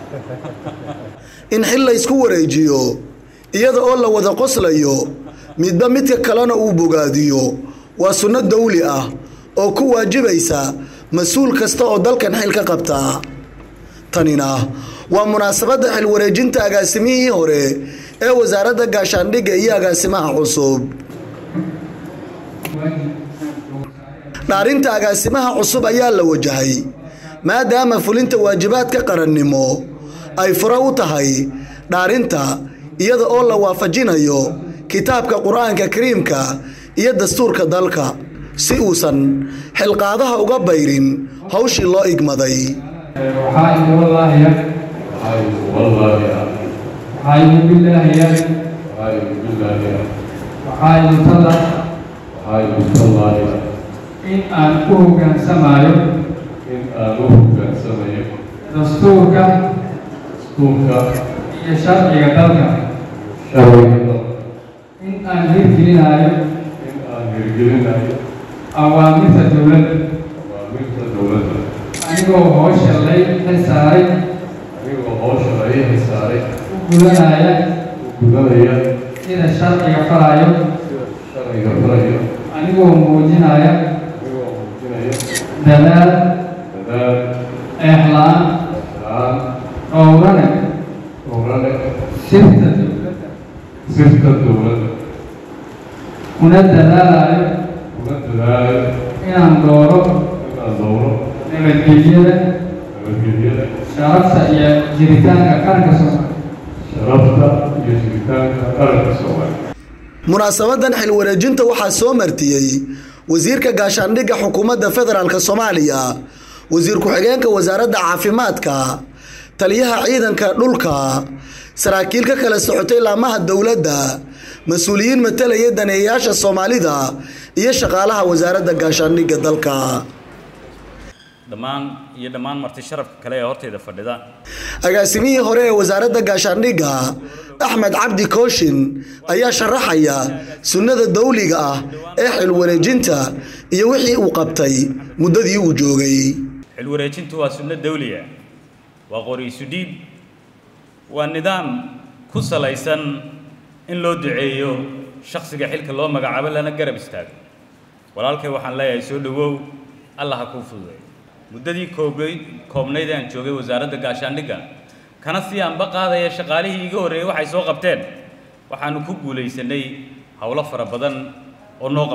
in xil la ysku wareejiyo iyada oo la wada qoslayo midba midka kalena uu bogaadiyo waa sunno dawli ah oo ku waajibaysa mas-uul kasta oo dalkan xil ka qabtaa tanina waa munaasabadda xil wareejinta agaasimihii hore ee wasaaradda gaashaandhigga iyo agaasimaha cusub dhaarinta agaasimaha cusub ayaa la wajahay maadaama fulinta waajibaadka qarannimo ay fure u tahay dhaarinta iyada oo la waafajinayo kitaabka qur-aanka kariimka iyo dastuurka dalka si uusan xilqaadaha uga bayrin hawshii loo igmaday waxaa igu wallaahiya waxaa igu billaahiya waxaa igu talla in aan ku hoggaansamayo dastuurka iyo sharciga dalka in aan hirgelinayo awaamirta dowladda anigoo howsha lay xilsaaray u gudanaya sida sharciga farayo anigoo muujinaya dadaal eexlaan dhowrane sirta dowladda una dadaalayo inaan dooro nabadgelyada sharafta iyo jiritaanka qaranka soomaaliya munaasabadan xil wareejinta waxaa soo martiyey wasiirka gaashaandhigga xukuumadda federaalk soomaaliya wasiir ku-xigeenka wasaaradda caafimaadka taliyaha ciidanka dhulka saraakiil ka kala socotay laamaha dowladda mas-uuliyiin matalaya daneeyayaasha soomaalida iyo shaqaalaha wasaaradda gaashaandhigga dalka dhammaan iyo dhammaan marti sharafka kale ee horteyda fadhida agaasimihii hore ee wasaaradda gaashaandhigga axmed cabdi kooshin ayaa sharaxaya sunnada dawliga ah ee xil wareejinta iyo wixii uu qabtay muddadii uu joogay xil wareejintu waa sunno dawliya waa qoriisu dhiib waa nidaam ku salaysan in loo duceeyo shakhsiga xilka loo magacaabo lana garab istaago walaalkay waxaan leeyahay soo dhowow allah ha kuu fududay muddadii koobay koobnayd aan joogay wasaaradda gaashaandhigga kana sii aanba qaadaya shaqaalihii iga horreeyey waxay soo qabteen waxaanu ku guulaysanay howlo fara badan oo noo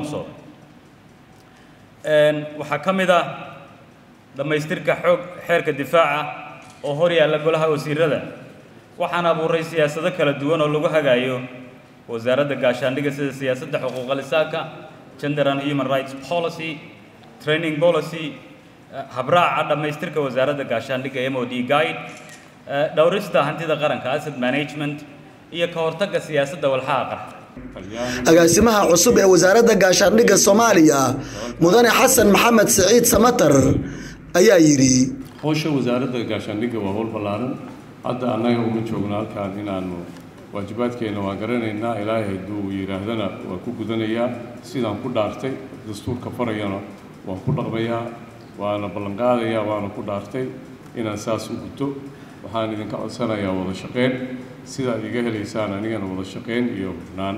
qabsooday waxaa ka mid ah dhammaystirka xoog xeerka difaaca oo hor yaalla golaha wasiirada waxaan abuuray siyaasado kala duwan oo lagu hagaayo wasaaradda gaashaandhigga sida siyaasadda xuquuqa lisaanka gender and human rights policy training policy habraaca dhammaystirka wasaaradda gaashaandhigga m o d guide dhowrista hantida qaranka asset management iyo ka hortagga siyaasadda walxaha qarxa agaasimaha cusub ee wasaaradda gaashaandhigga soomaaliya mudane xasan maxamed siciid samatar ayaa yidhi howsha wasaaradda gaashaandhigga waa howl ballaaran hadda annaga uma joogno halkaan inaanu waajibaadkeenna waa garanaynaa ilaahay hadduu yidhaahdana waa ku gudanayaa sidaan ku dhaartay dastuurka farayana waan ku dhaqmayaa waana ballanqaadayaa waana ku dhaartay inaan saas u guto waxaan idinka codsanayaa wada shaqeyn sidaad iga helaysaan anigana wada shaqeyn iyo hufnaan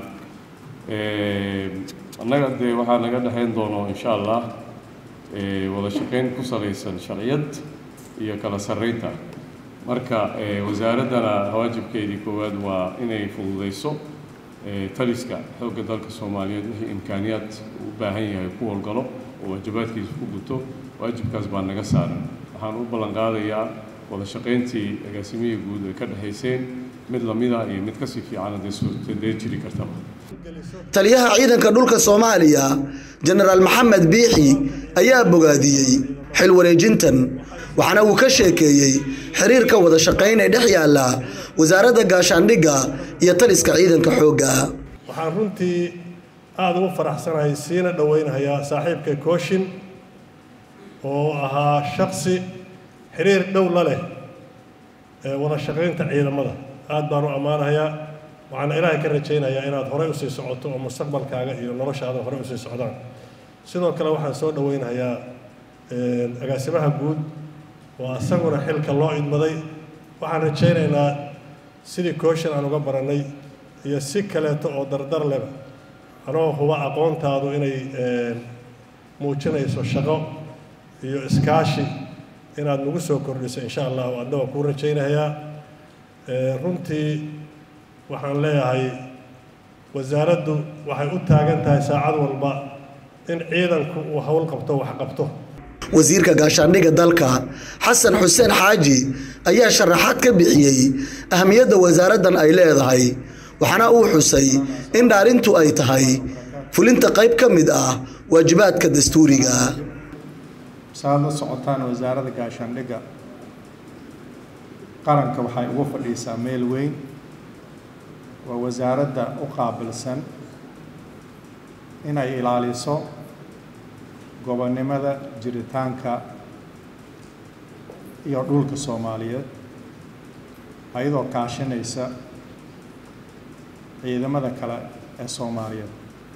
annaga dee waxaa naga dhexayn doono insha allah wada shaqeyn ku salaysan sharciyad iyo kala sarreynta marka wasaaraddana waajibkeedii koowaad waa inay fududeyso taliska xoogga dalka soomaaliyeed wixii imkaaniyaad u baahan yahay ku howlgalo oo waajibaadkiisa ku guto waajibkaas baa naga saaran waxaan u ballan qaadayaa wada shaqayntii agaasimihii guud ay ka dhexayseen mid lamida iyo mid kasii fiican dee suurtadee jiri kartaba taliyaha ciidanka dhulka soomaaliya jenaraal maxamed biixi ayaa bogaadiyey xil wareejintan waxaana uu ka sheekeeyey xiriirka wada shaqayn ee dhex yaalla wasaaradda gaashaandhigga iyo taliska ciidanka xoogga waxaan runtii aada ugu faraxsanahay siina dhoweynahayaa saaxiibka kooshin oo ahaa shaksi xiriir dhow la leh ee wada shaqaynta ciidamada aada baan u ammaanahayaa waxaana ilaahay ka rajaynayaa inaad horey usii socoto oo mustaqbalkaaga iyo noloshaada horey usii socdaan sidoo kale waxaan soo dhoweynahayaa agaasimaha guud oo asaguna xilka loo idmaday waxaan rajaynaynaa sidii kooshin aan uga barannay iyo si kaleeto oo dardar leba anoo huba aqoontaadu inay muujinayso shaqo iyo iskaashi inaad nagu soo kordhiso insha allahu adna waan kuu rajaynayaa runtii waxaan leeyahay wasaaraddu waxay u taagan tahay saacad walba in ciidanku uu howl qabto wax qabto wasiirka gaashaandhigga dalka xasan xuseen xaaji ayaa sharaxaad ka bixiyey ahamiyadda wasaaraddan ay leedahay waxaana uu xusay in dhaarintu ay tahay fulinta qayb ka mid ah waajibaadka dastuuriga saad la socotaan wasaaradda gaashaandhigga qaranka waxay ugu fadhiisaa meel weyn waa wasaaradda u qaabilsan inay ilaaliso gobonnimada jiritaanka iyo dhulka soomaaliyeed ayadoo kaashanaysa ciidamada kale ee soomaaliyeed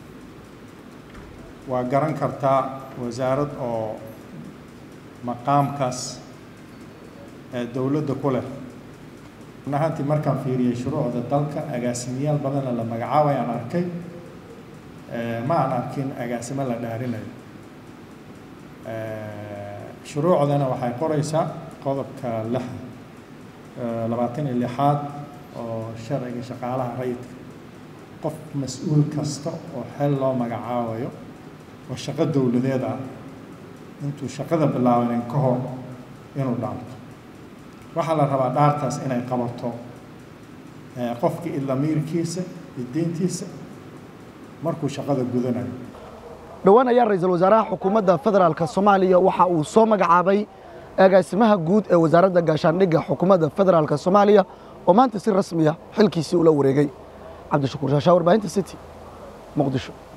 waa garan kartaa wasaarad oo maqaamkaas ee dowladda ku leh nahantii markaan fiiriyey shuruucda dalka agaasimayaal badanna la magacaabay aan arkay ma aan arkin agaasimo la dhaarinayo shuruucdana waxay qoraysaa qodobka lix labaatan iyo lixaad oo sharciga shaqaalaha rayidka qof mas-uul kasta oo xel loo magacaabayo oo shaqo dowladeed ah intuu shaqada bilaabanin ka hor inuu dhaarto waxaa la rabaa dhaartaas inay qabato qofka idlamiirkiisa iyo diintiisa markuu shaqada gudanayo dhowaan ayaa ra-iisul wasaaraha xukuumadda federaalk soomaaliya waxa uu soo magacaabay agaasimaha guud ee wasaaradda gaashaandhigga xukuumadda federaalk soomaaliya oo maanta si rasmiya xilkiisii ula wareegay cabdishakuur shaashaa warbaahinta city muqdisho